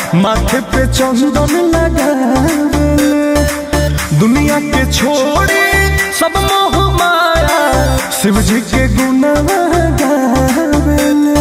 माथे पे चंदन लगावेले दुनिया के छोड़ी सब मोह माया शिव जी के गुणवा गावेले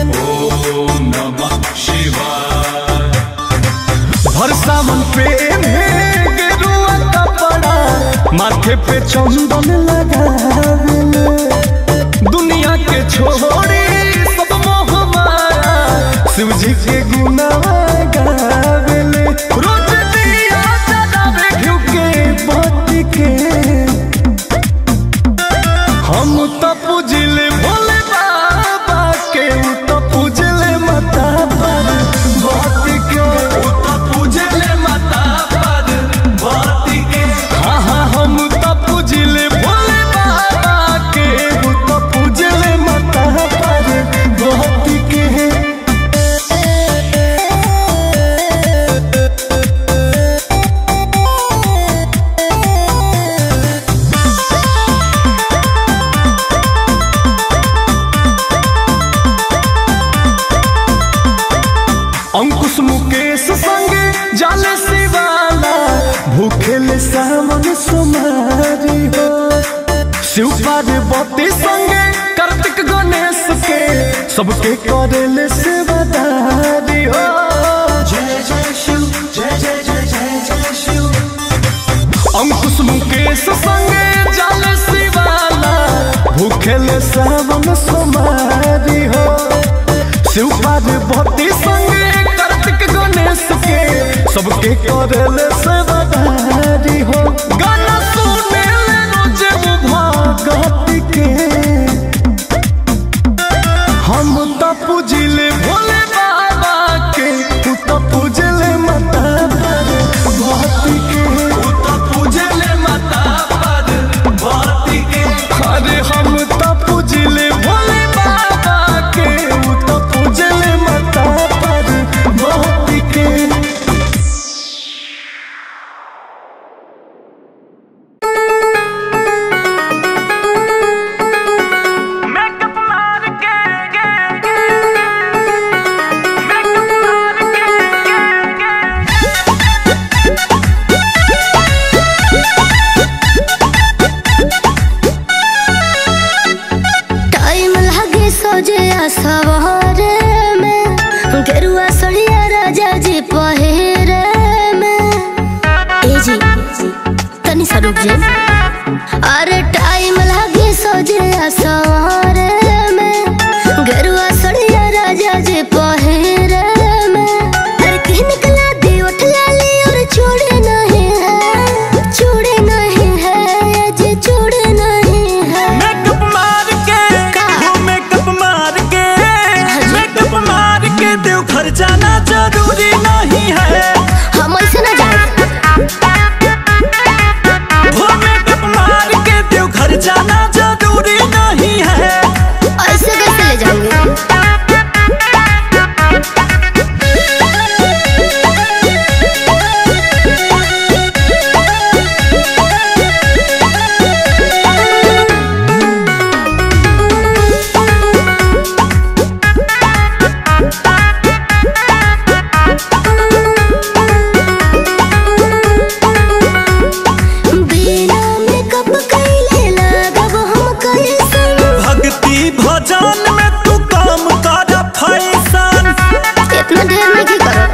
हर सावन पे गेरुआ कपड़ा माथे पे चंदन लगावेले दुनिया के छोड़ी सब मोह माया शिव जी के गुनावा गावेले रोज दिया जलावे घिउ के बत्ती के हम तो पूजले भोले बाबा के उ तो पूजले माता पर भक्ति के उ तो पूजले माता पर भक्ति के हाँ हाँ हम तो पूजले भोले बाबा के उ तो पूजले माता पर भक्ति के अंकुश मुकेश संगे जाले शिवाला भूखेले सावन सुमारी हो शिव पार्वती संगे कार्तिक गणेश के सबके करेले सेवादारी हो जय जय शिव जय जय जय जय जय शिव अंकुश मुकेश संगे जाले शिवाला भूखेले सावन सुमारी हो शिव पार्वती संगे कार्तिक गणेश के सबके करेले सेवादारी हो गाना सुने ले रोज भगत के हम तो पूजिले भोले बाबा के तू तो पूजले माता पर भक्ति के तू तो पूजले माता पर भक्ति के अरे हम तो पूजिले भोले बाबा के तू तो पूजले माता पर भक्ति के Makeup मार के Makeup मार के टाइम लगे सोजे सवारे में गेरुआ सड़िया राजा जी पहिरे में ए जी तनी सा रुक जे अरे टाइम लगे सोजे सवारे में गेरुआ सड़िया राजा जी पहिरे में अरे कहीं निकला दी उठ लाली और छोड़े नहीं है छोड़े नहीं है जी छोड़े नहीं है मेकअप मार के का? वो मेकअप मार के जी। मेकअप मार के देव घर जाना जरूरी नहीं है हम ऐसे ना जाए वो मेकअप मार के देव घर जाना जरूरी नहीं है ऐसे कैसे ले जाएंगे बिना मेकअप कैले लागब हम कैसन भक्ति भजन में तू काम कर फैशन इतना ढेर नहीं की करो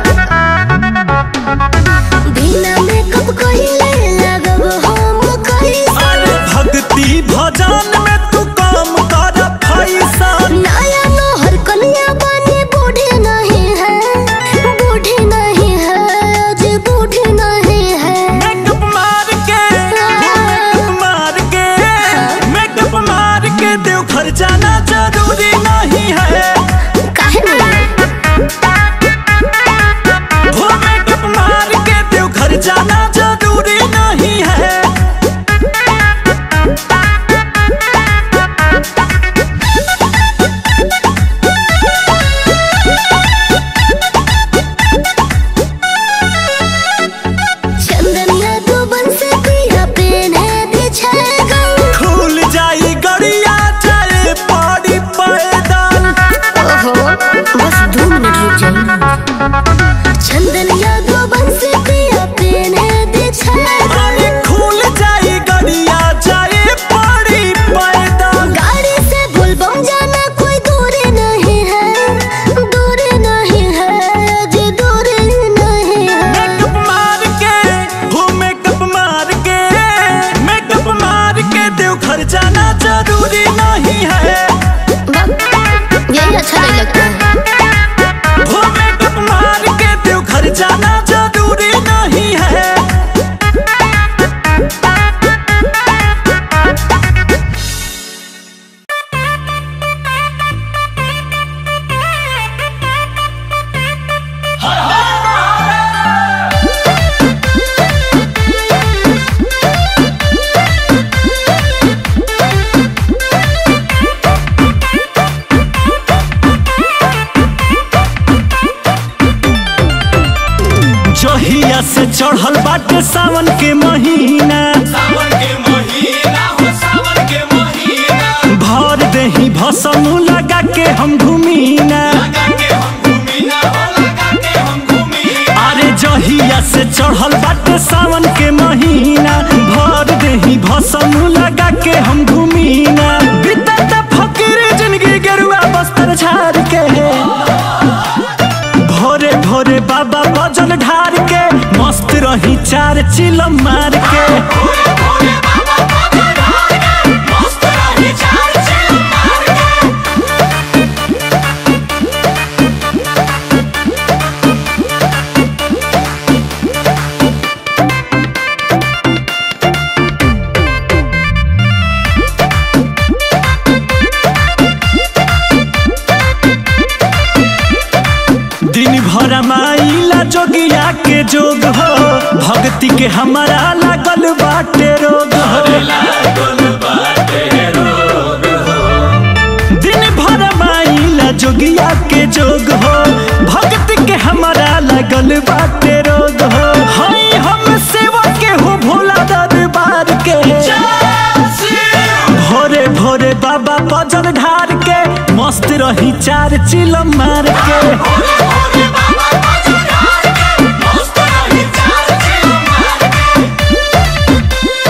बिना मेकअप कैले लागब हम कैसन अरे भक्ति भजन में तू काम कर फैशन नया नौहर कन्या बने बूढ़े नहीं है बूढ़े नहीं है अजी बूढ़े नहीं है मेकअप मार के मेकअप मार के मेकअप मार के देव घर जाना जरूरी नहीं है काहे नहीं वो मेकअप मार के देव घर जाना जरूरी घर जाना जरूरी नहीं है जहिया से चढ़ल बाटे सावन के महीना सावन के महीना हो सावन के महीना भर देही भसम लगा के हम घूमीना लगा के हम घूमीना हो लगा के हम घूमीना अरे जहिया से चढ़ल बाटे सावन के महीना भर देही भसम लगा के हम घूमीना बीतत फकीर जिंदगी गेरुआ बस्तर झाड़ के भोरे भोरे बाबा बजल ढार के मस्त रही चार चिलम मार के भोरे भोरे बाबा पग ढाल के मस्त रही चार चिल मार के दिन भर माइला जोगिया के जोग हो भक्ति के हमारा लागल बाटे रोग हो लागल बाटे रोग दिन भर माइला जोगिया के जोग हो भक्ति के हमारा लागल बाटे रोग हो हई हम सेवा के हो भोला दरबार के भोरे भोरे बाबा पजल ढार के मस्त रही चार चिलम मार के भोरे भोरे बाबा पग ढाल के मस्त रही चार चिल मार के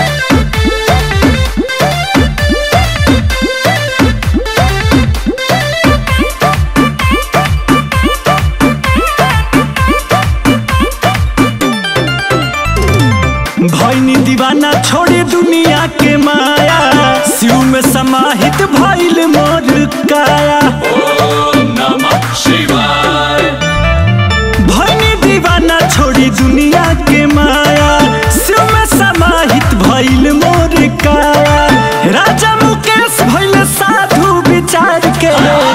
भैनी दीवाना छोड़ी दुनिया के माया शिव में समाहित भइल मोर काया ओम नमः शिवाय भैनी दीवाना छोड़ी दुनिया के माया शिव में समाहित भइल मोर काया राजा मुकेश भइल साधु विचार के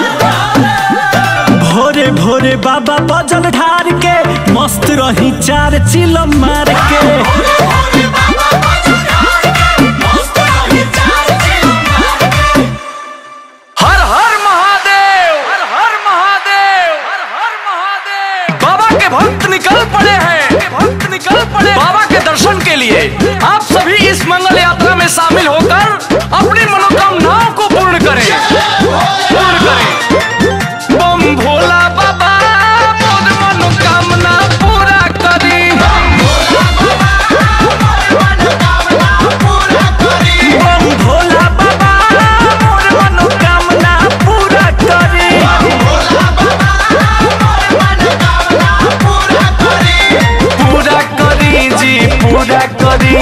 भोरे भोरे बाबा बजल ढार के मस्त रही चार चिलम मार के भोरे भोरे बाबा पग ढाल के मस्त रही चार चिल मार के हर हर महादेव हर हर महादेव हर हर महादेव बाबा के भक्त निकल पड़े हैं भक्त निकल पड़े बाबा के दर्शन के लिए आप सभी इस मंगल यात्रा में शामिल होकर अपनी मनोकामनाओं को पूर्ण करें पूर्ण करें बम भोला बाबा मोर मनोकामना पूरा करी बम भोला बाबा मोर मनोकामना पूरा करे पूरा करी जी पूरा करी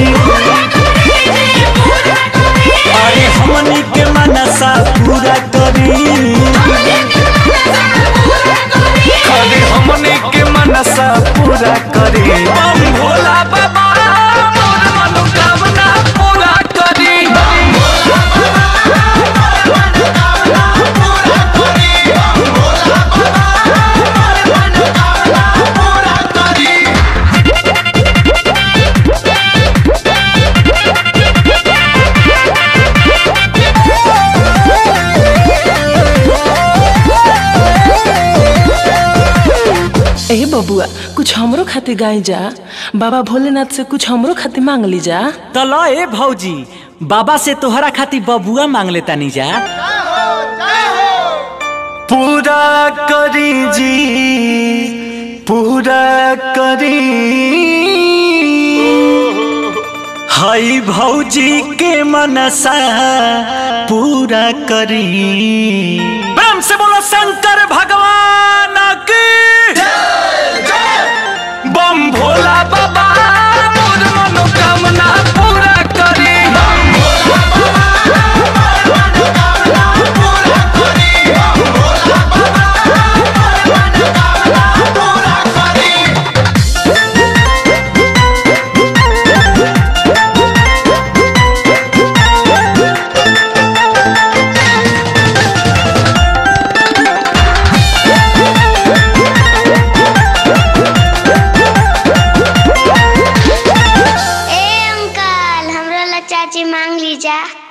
अरे हमनी के मनसा पूरा करी खाली हमने के मनसा पूरा करी बम भोला बाबा मोर मनोकामना पूरा करी ए बबुआ कुछ हमरो खातिर गाई जा बाबा भोलेनाथ से कुछ हमरो खातिर मांग ली जा तो लो ए भौजी बाबा से तोहरा खातिर बबुआ मांग लेता नी जा पूरा करी जी पूरा करी हई भौजी के मनसा पूरा करी प्रेम से बोलो शंकर भगवान की बम भोला बाबा मोर मनोकामना पूरा करी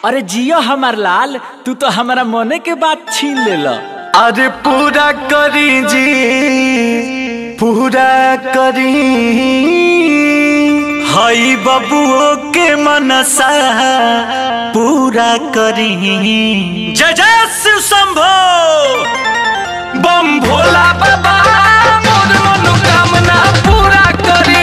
अरे जियो हमार लाल तू तो हमारा मने के बात छीन ले लो अरे पूरा करी जी पूरा करी हई बबुओ के मनसा पूरा करी जय जय शिव शंभो बम भोला बाबा मोर मनोकामना पूरा करी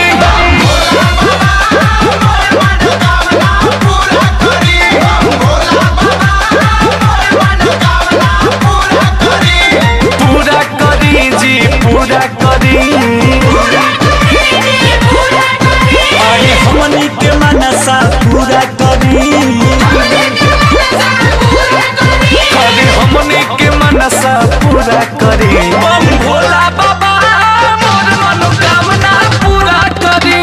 पूरा करी जी पूरा करी अरे हमनी के मनसा पूरा करी करी हमने के मनसा पूरा करी बम भोला बाबा मोर मनोकामना पूरा करी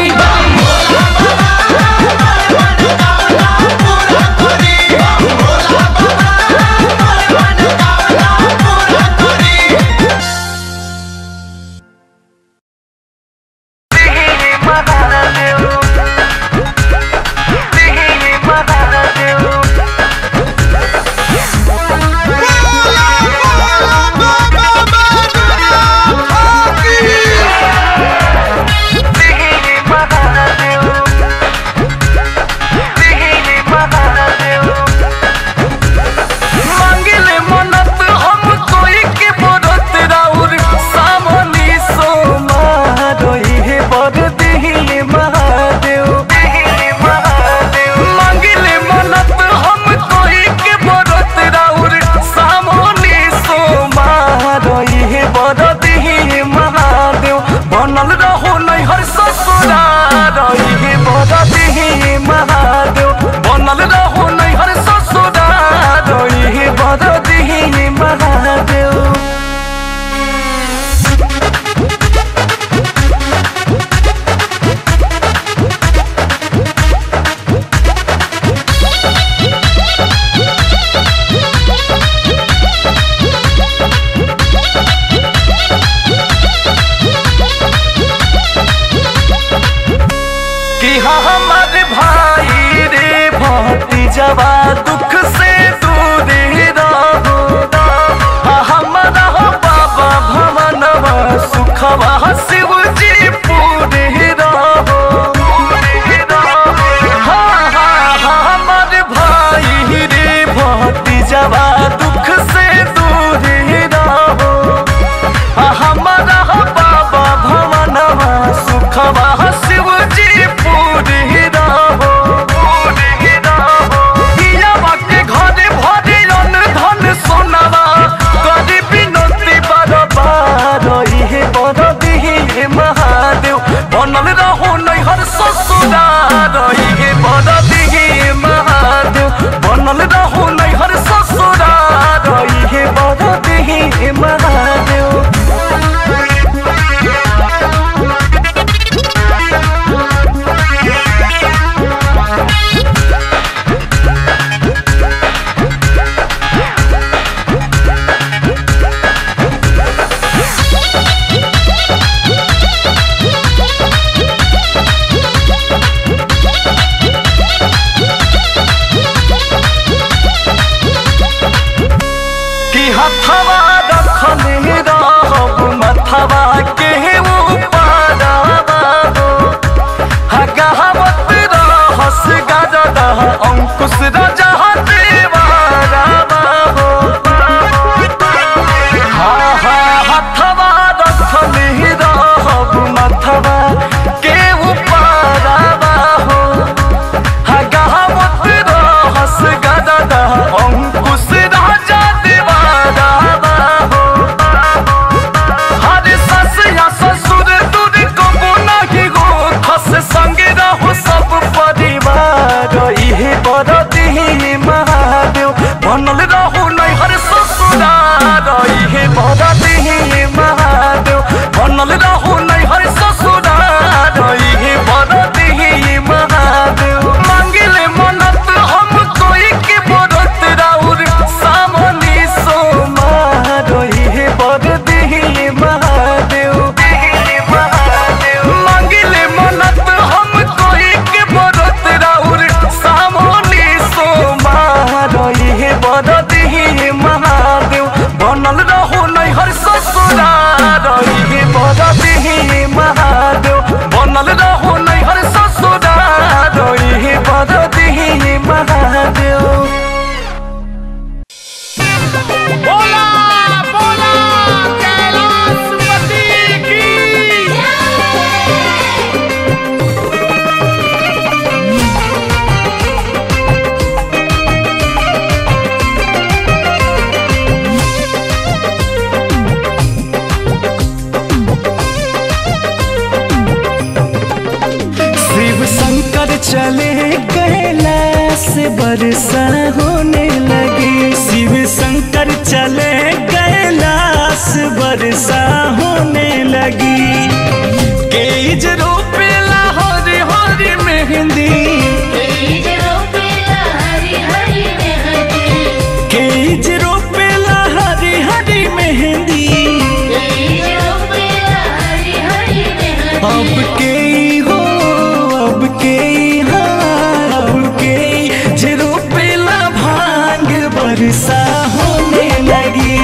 मांगिले मनत हम कोई के बरत राउर सामनी सोमा रही है बर दिही महादेव मांगिले मनत हम कोई के बरत राउर सामनी सोमा रही है बर दिही महादेव बनल रहो नहीं हर ससुरा रही है बर दिही महादेव बनल रहो नहीं हर ससुरा रही है बर दिही महादेव कि हाँ हमारे भाई रे भतीजवा दुख से दूर रहो हाँ हमारा हो बाबा भवनवा सुखवा शिव जी पूरे रहो हाँ हाँ हाँ हमारे भाई रे भतीजवा दुख से दूर रहो हमारा बाबा भवनवा सुखवा शिव जी पूरी रहो पूरी रहो हियावा के घरे भरे अन धन सोनवा करी बिनती बरबार इहे बर दिही शंकर चले कैलाश बरसा होने लगी शिव शंकर चले कैलाश बरसा होने लगी केज रोपेला हरी हरी मेहंदी केज रोपेला हरी हरी मेहंदी अब के हो अब के हाँ अब के जे रोपेला भांग बरसा होने लगी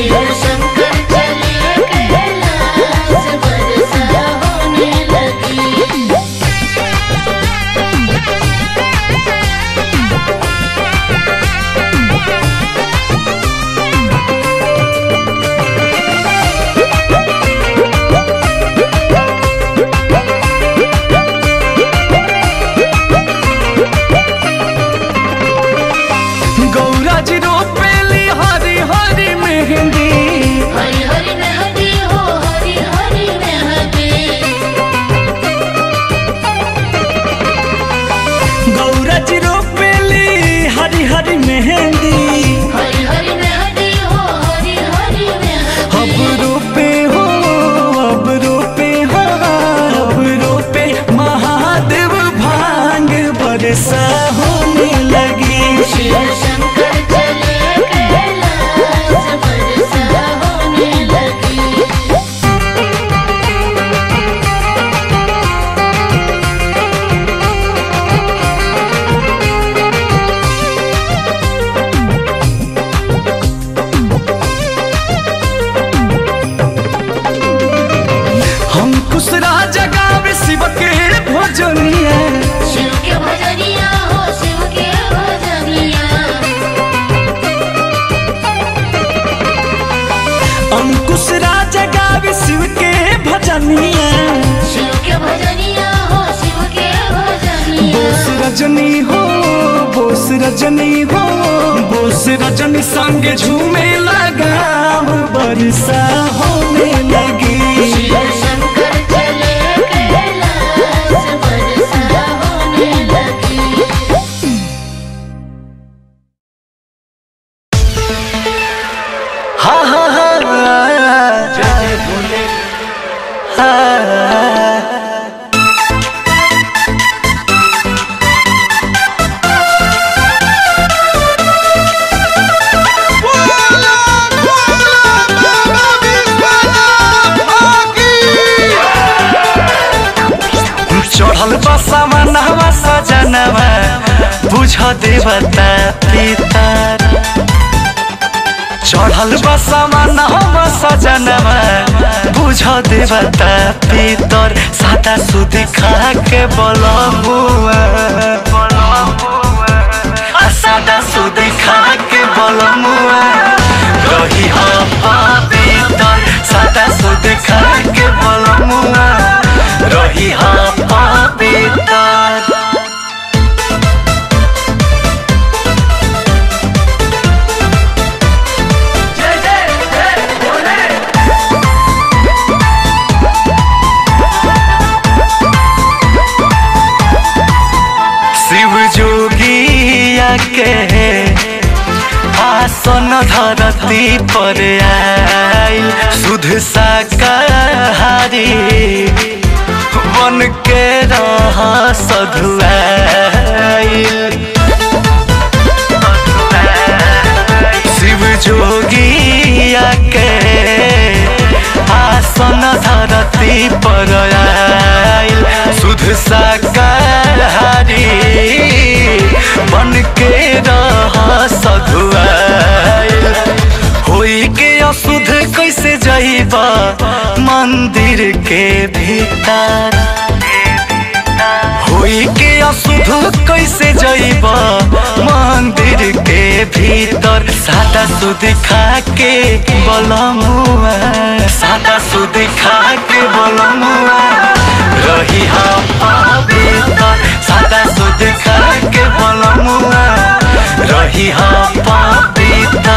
गौरा जी रोपेली हरी हरी मेहंदी गौरा जी रोपेली हरी हरी मेहंदी अब रोपे हो अब रोपे हो अब रोपे महादेव भांग बरसा होने लगी शंकर चले कैलाश बरसा होने लगी हम कुछ राजा गावे शिव के भजनिया शिव के भजनिया हो शिव के भजनिया अंकुश राजा गावे शिव के भजनिया शिव के भजनिया हो शिव के भजनिया बोस रजनी हो बोस रजनी हो बोस रजनी संग झूमे लगाम बरसा होने लगी शिव शंकर चले कैलाश बरसा होने लगी हा हा हा जय भोले चढ़ल बसवा नहवा सजनवा बुझ देवता पितर चढ़ल बसवा नहवा सजनवा बुझ देवता पितर सादा सुदी खा के बलमुआ आ सादा सुदी खा के बलमुआ रही हो पवित्र सादा सुदी खा के बलमुआ रही हो पवित्र शिव जोगिया के आसन धरती पर आइल शुद्ध शाकाहारी बन के रह सधुआइल शिव जोगिया के आसन धरती पर आइल शुद्ध शाकाहारी बन के रह सधुआइल होई के अशुद्ध कैसे जाइबा मंदिर के भीतर होई के अशुद्ध कैसे जाइब मंदिर के भीतर सादा सुध खा के बलमुआ सादा सुध खा के बलमुआ रही हम पवित्र सादा सुध खा के बलमुआ रही हम पवित्र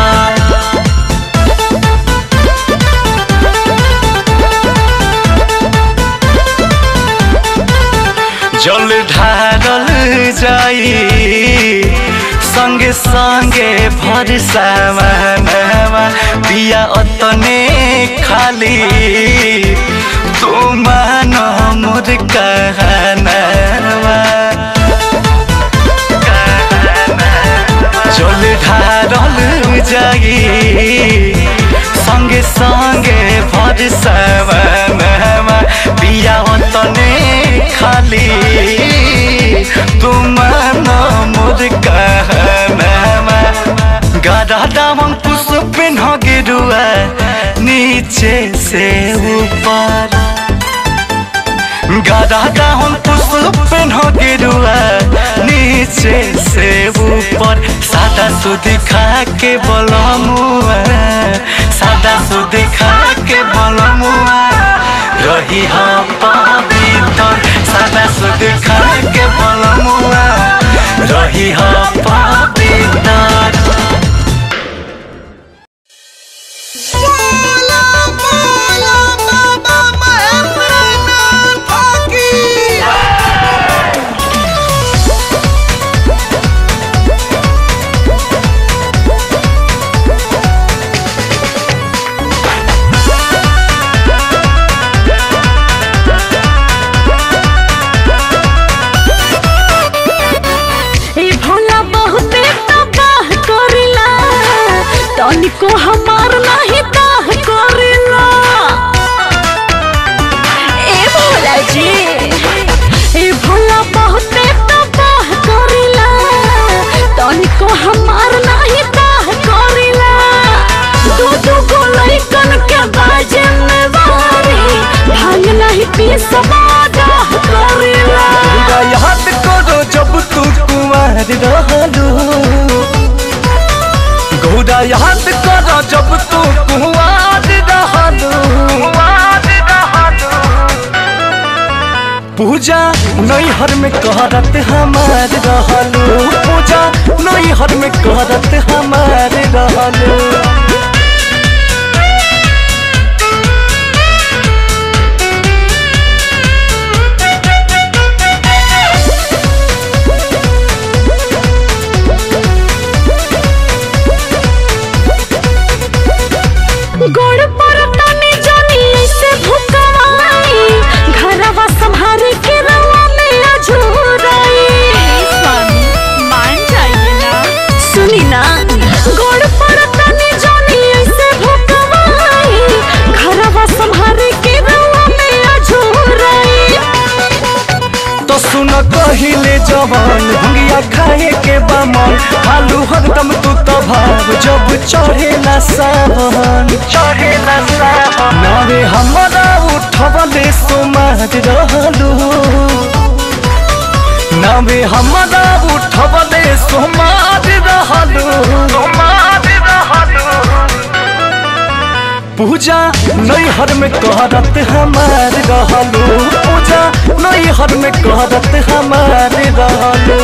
जल ढारल जाई संगे संगे भर सामानवा पिया अतने खाली तू मान मोर कहनावा जल ढारल जाई संगे संगे भर सामानवा पिया तने खाली तुम मोर कहनामा गदा दामन पुष्प पिन्ह गिरुआ नीचे से ऊपर गदा दामन पुष्प पिन्ह गिरुआ नीचे से ऊपर सादा सुध खा के बलमुआ सादा सुध खा के बलमुआ रही हम पवित्र सादा सुध खा के बलमुआ रही हम पवित्र ए भोला बहुते तबाह करिला तनिको हमार नाही ताह करिला ए भोला जी ए भोला बहुते तबाह करिला तनिको हमार नाही ताह करिला दू दू गो लइकन के बाजे में बारी भांग नहीं पी समादा करिला पूरा याद करो जब तू कुंवर रहलू गौरा याद करो जब तू कुंवर रहलू पूजा नैहर में करत हमार रहलू पूजा नैहर में करत हमार रहलू गोड़ पर तनी जानी ऐसे भुकवाई घरवा संभारे के रवा में अझुराई स्वामी मान जाइए ना सुनी ना गोड़ पर तनी जानी ऐसे भुकवाई घरवा संभारे के रवा में अझुराई तो सुन कहिले जवान भंगिया खाए के बमन हालू हरदम तू तो भाव जब चढ़ेला सावन चढ़ेला सावन नावे हमरा उठवले सोमार रहलू नावे हमरा उठवले सोमार रहलू सोमार रहलू पूजा नैहर में करत हमार रहलू पूजा नैहर में करत हमार रहलू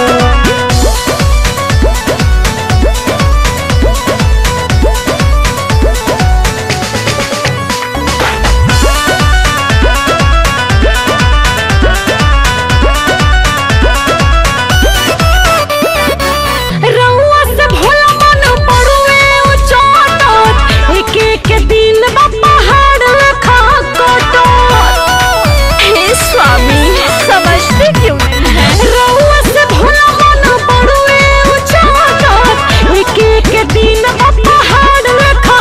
रउआ से भोला मन पड़ुए उचोटत एक एक दिन बा पहाड़ लखा कोटत हे स्वामी समझते क्यों नहीं है रउआ से भोला मन पड़ुए उचोटत एक एक दिन बा पहाड़ लखा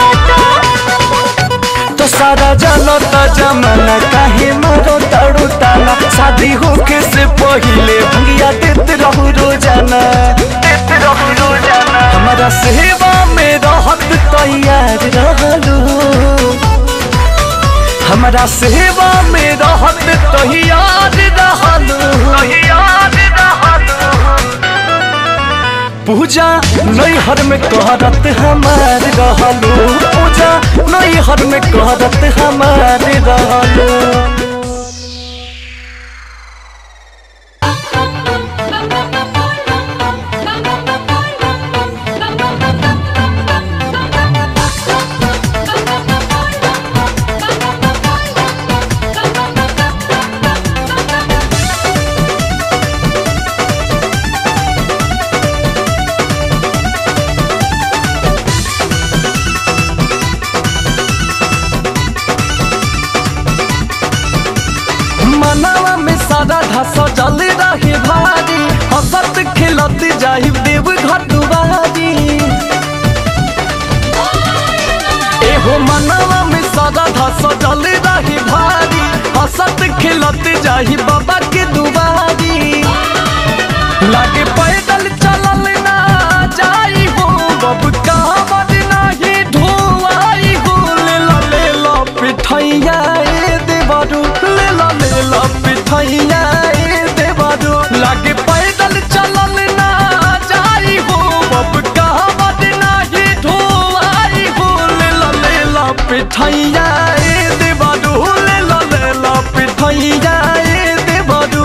कोटत तो सारा जानो तो जमाना काहे मारो ताड़ू ताना शादी होके से पहिले भंगिया देत रहू रोजाना देत रहू रोजाना हमारा सेवा में रहत तैयार रहलू हमारा सेवा में रहत तैयार रहलू तैयार रहलू पूजा नैहर में करत हमार रहलू पूजा नैहर में करत हमार रहलू Thank मनवा में सारा धस जल रही भारी हंसत खिलत जाहि देव घर दुआरी एहो मनवा में सारा धस जल रही भारी हंसत खिलत जाहि बाबा के दुआरी लागे पैदल चलल ना जाई हो बब कामद नाही ढोआई हो ले ला ले ला पिठैया ए देवरू ले ला ले ला पिठैया ए देवरू लागे पैदल चलल ना जाई हो बब कामद नाही ढोआई हो ले ला ले ला पिठैया ए देवरू ले ला ले ला पिठैया ए देवरू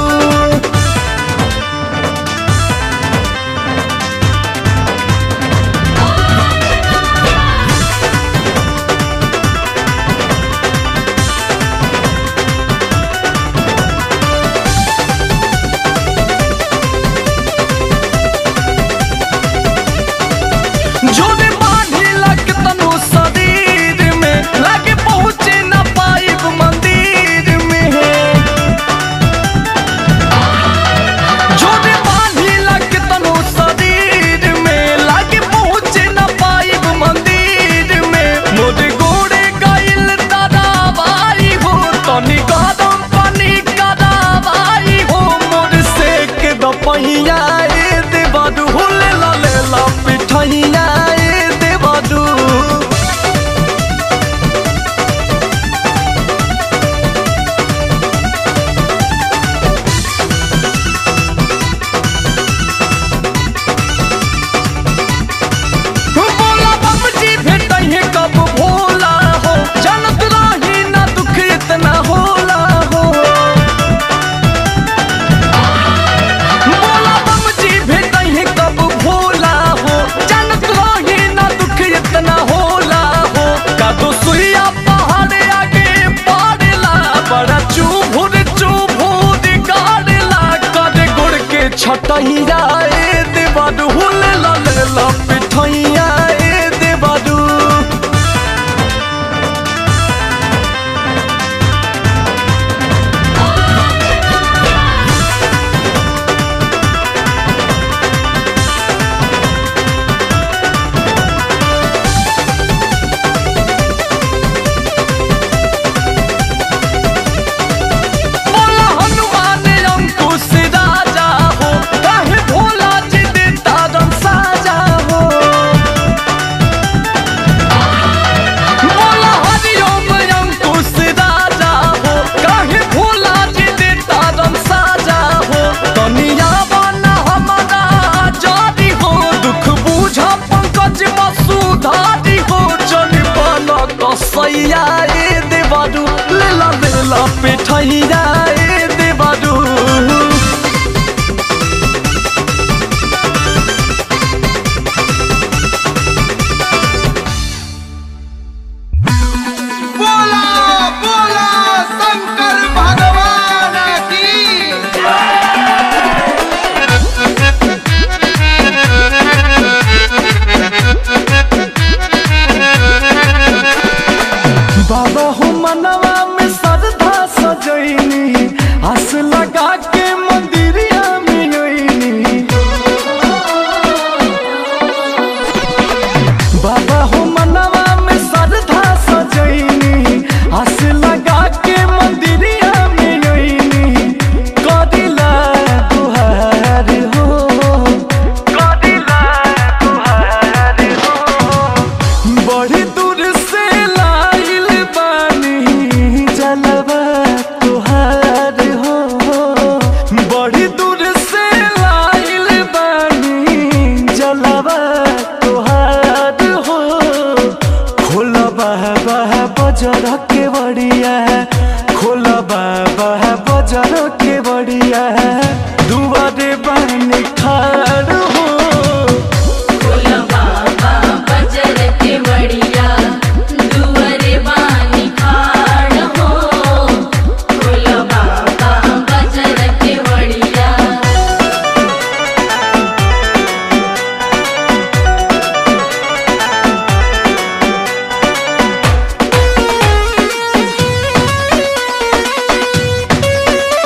जोने बांधी लग तनु शरीर में लागे पहुँचे न पाइब मंदिर में जोने बांधी लग तनु शरीर में लागे पहुँचे न पाइब मंदिर में मोरे गोड़े गइल दराबाई हो तनी गरम पानी कराबाई हो मोर से के दपहिया ए देवदू ले ला ले ला पिठैया ए देवदू बोला बाबूजी भेटैहे कब भोला हो जनत रही ना दुख इतना होला हो बोला बाबूजी भेटैहे कब भोला हो जनत रही ना दुख इतना होला हो कदो सुइया पहाड़ आगे पड़ेला बड़ा चुभुर चुभुर गाड़ेला करे गुड़ के छटैया ए देवाडू ले ला ले ला पिठैया ए देवाडू बोला हनुमान अंकुश राजा हो काहे भोला जी दे तारम साजा हो बोला हरिओम अंकुश राजा हो काहे भोला जी दे तारम साजा हो दुनिया बना हमारा जारी हो दुख बूझा पंकज मसूधारी हो जन बना कसैया ए देवारू ले ला ले ला पिठैया ए देवारू बोला बोला शंकर भगवान की बाबा हो मनवा में श्रद्धा सजैनी आस लगा के मंदिरिया में अइनी बाबा हो मनवा में श्रद्धा सजैनी आस लगा के मंदिरिया में अइनी कदिला दुहार हो कदिला दुहार हो बड़ी दूर से लाइल बानी जलवा तुहार हो बड़ी दूर से लाइल बानी जलवा तुहार हो खोला बाबा बजर के बड़िया खोला बाबा बजर के बड़िया दुआरे बानी खाड़ हो बजरंग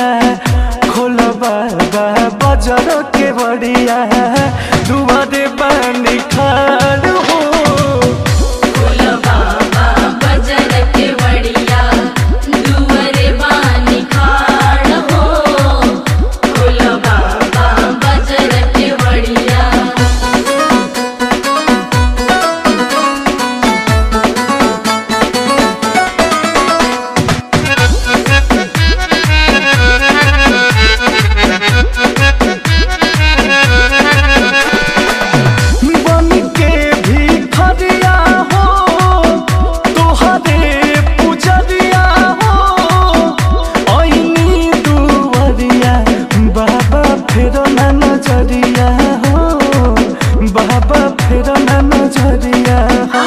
बड़िया खोला बाबा बजर के बड़िया दुआरे पानी खाड़ हो बन के भी खरिया हो तोहरे पुजरिया हो ऐनी दुवरिया बाबा फेर ना नजरिया हो बाबा फेर ना नजरिया हो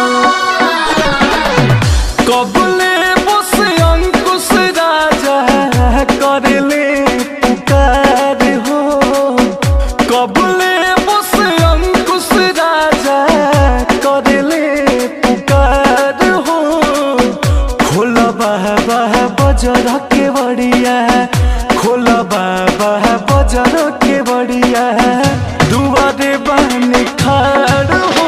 कबले बस अंकुश राजा करले पुकार हो कबले बस अंकुश राजा करले पुकार हो खोला बाबा बजर के बड़िया खोला बाबा बजर के बड़िया दुआरे बहन खाड़ हो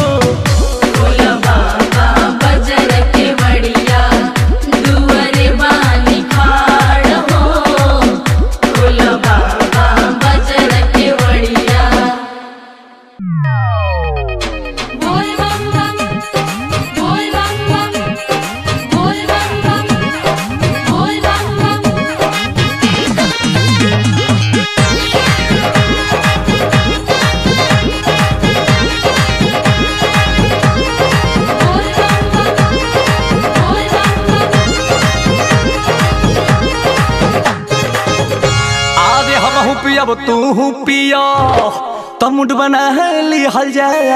आरे हम हूँ पियब तू हूँ पिया तमुड बना ली हल जाए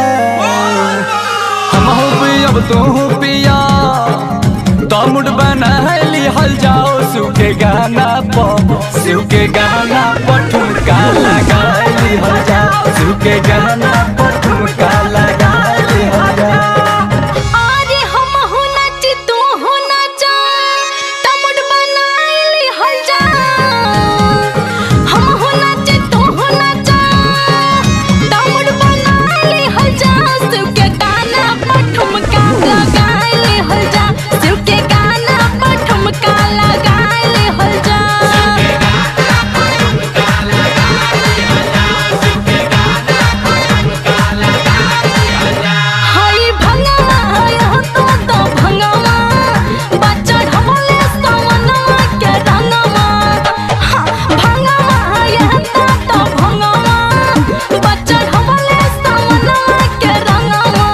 हम हूँ पियब तू हूँ पिया तमुड बना ली हल जाओ शिव के गाना पर शिव के गाना पर ठुमका लगा ली हल जाओ शिव के गाना पर ठुमका लगा ली हल जाओ अरे हम हो नाची तू हो नाचा तमुड बनाइली हल जा हम हो नाची तू हो नाचा तमुड बनाइली हल जा शिव के गाना पर ठुमका लगाइली हल जा शिव के गाना पर ठुमका लगाइली हल जा हई भंगवा हई हो तो तो भंगवा बच्चा ढमले सवनवा के रंगवा हाँ, भंगवा हई हो तो तो भंगवा बच्चा ढमले सवनवा के रंगवा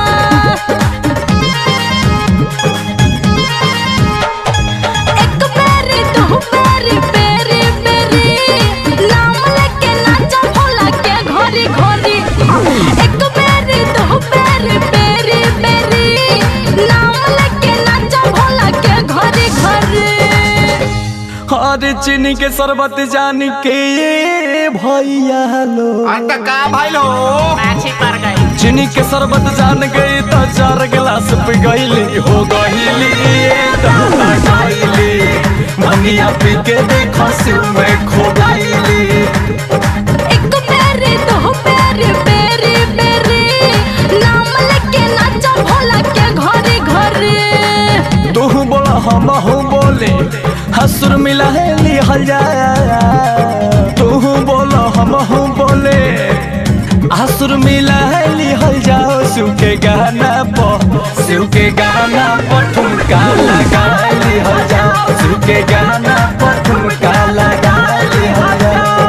एक बेरी दो बेरी बेरी बेरी नाम लेके नाचा भोला के घोरी घोरी एक बेरी दो बेरी बेरी बेरी नाम लेके नाचा भोला के घोरी घोरी अरे चीनी के शरबत जान के ये भैया लो का भाई लो चीनी के शरबत जान गई तो चार गिलास पी गईली हो गईली ये दादा गईली भंगिया पी के देखो शिव में खो गईली एक बेरी दो बेरी बेरी बेरी नाम लेके नाचा भोला के घोरी घोरी तू बोला हम हूँ बोले हसुर मिला है ली हल जाया तू बोला हम हूँ बोले हसुर मिला है ली हल जाओ शिव के गाना पर शिव के गाना पर ठुमका लगा ली हल जाओ शिव के गाना पर ठुमका लगा ली हल जाओ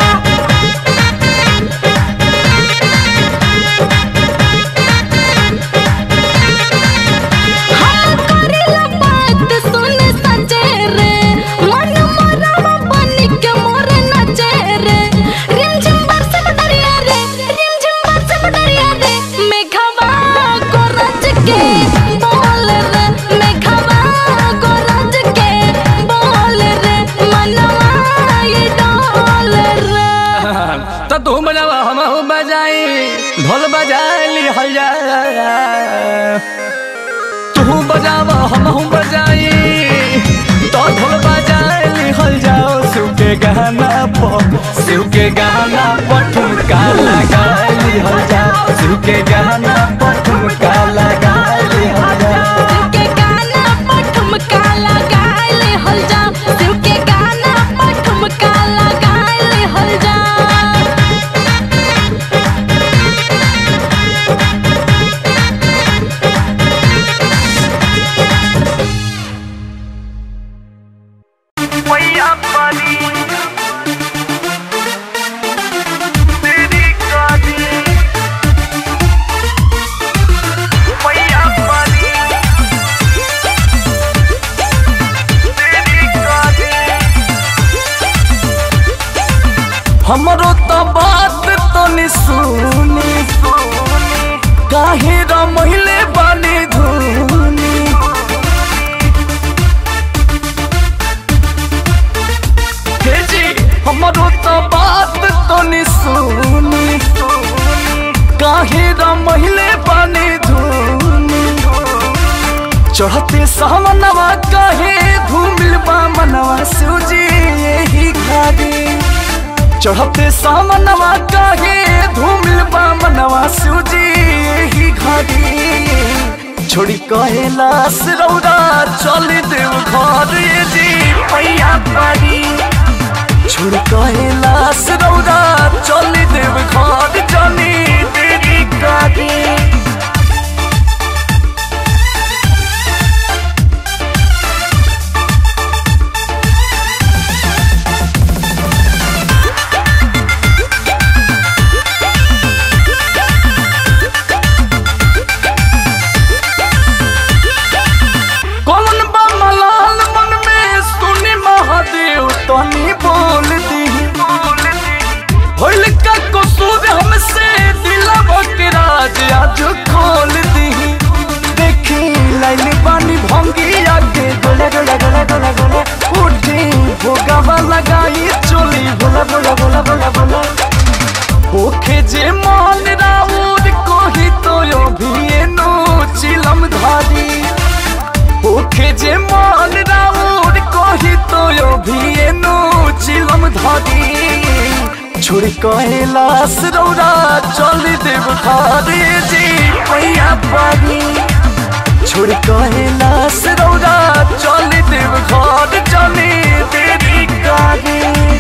हम करेला बात सुन सचे रे मन मोरवा बनी के मोर नचे रे रिमझिम बरसे दरिया रे रिमझिम बरसे दरिया रे मेघवा को रच के बोल रे मेघवा को रच के बोल रे मनवा ये डोल रे तो तू बजावा हम हूँ बजाई ढोल बजा ली हल जाया तू बजावा हम हूँ बजाई तो ढोल बजा ली हल जाओ शिव के गा गाना पर शिव के गाना पर ठुमका लगा लिहल जा शिव के गाना पर ठुमका लगा लिहल जा के गाना पर ठुमका लगाइले हल जा शिव के गाना पर ठुमका लगाइले हल जा हमरो तो बात तो नि सुनी काहे र महिले बानी धुनी हे जी हमरो तो बात तो नि सुनी काहे र महिले बानी धुनी चढ़ते सामनवा काहे धूमिल बा मनवा सूजी यही घाड़ी चढ़ते सामनवा काहे धूमिल बा मनवा सूजी यही घाड़ी छोड़ी कैलाश रौरा चल देव घर ये जी पैया पारी छोड़ कैलाश रौरा चल देव घर जानी तेरी गाड़ी कौन बा मलाल मन में सुनी महादेव तनी बोल दी होइल का कसूर हमसे दिलवा के राज आज खोल दी देखी लाइल बानी भंगी आगे गोला गोला गोला गोला गोला उठी भोगावा लगाई चोली भोला भोला भोला भोला भोला ओखे जे मान राउर कोही तो यो भी नो चिलम धारी ओखे जे मान राउर कोही तो यो भी नो चिलम धारी छोड़ कैलाश रौरा चल देव खारे जी पैया पारी छोड़ कैलाश रौरा चल देव घर चले तेरी गाड़ी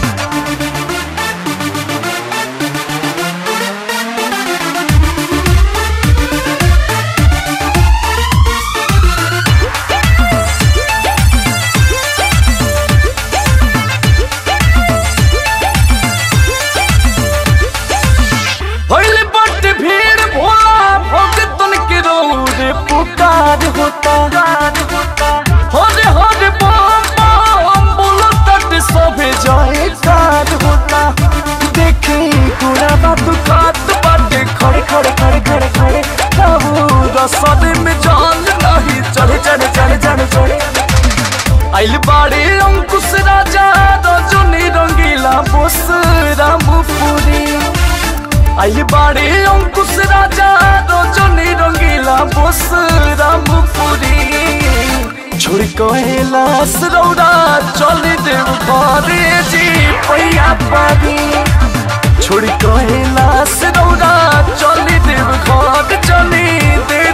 होइल बट भीड़ भोला भगतन के रोड पुकार होता होरे होरे बम बम बोलो तट सभे जाए कार होता देखे पूरा बात खात बाटे खड़े खड़े खड़े खड़े खड़े काबू रसद में जान नहीं चढ़े चढ़े चढ़े चढ़े चढ़े आइल बाड़े अंकुश राजा रजनी रंगीला बोस रामपुरी आइल बाड़े अंकुश राजा रजनी रंगीला बोस रामपुरी छोड़ कैलाश रौरा चल देव घरे जी पैया पारी छोड़ कैलाश रौरा चल देव घर चली देव